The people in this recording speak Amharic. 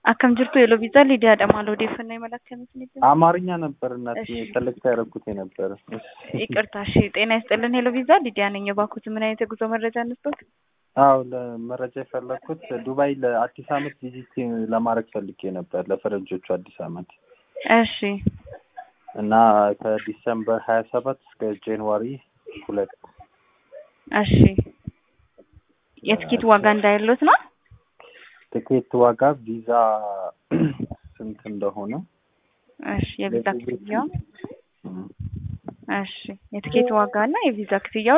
Akkam jirtu Eeloo Viizaa Lidiyaadha. Maal odeeffannoo imala akkamiitiin ibsa? አማርኛ ነበር እናት እሺ። ሰለክት ያደረኩት የነበረ ይቅርታ። እሺ፣ ጤና ይስጥልን ሄሎ ቪዛ ሊዲያ ነኝ። እባክዎት ምን አይነት የጉዞ መረጃ እንስጦት? አዎ ለመረጃ የፈለግኩት ዱባይ ለአዲስ አመት ቪዚት ለማድረግ ፈልጌ ነበር ለፈረንጆቹ አዲስ አመት እሺ፣ እና ከዲሰምበር ሀያ ሰባት እስከ ጃንዋሪ ሁለት እሺ። የትኬት ዋጋ እንዳይሎት ነው? ትኬት ዋጋ ቪዛ ስንት እንደሆነ እሺ፣ የቪዛ ክፍያው እም። እሺ፣ የትኬት ዋጋ እና የቪዛ ክፍያው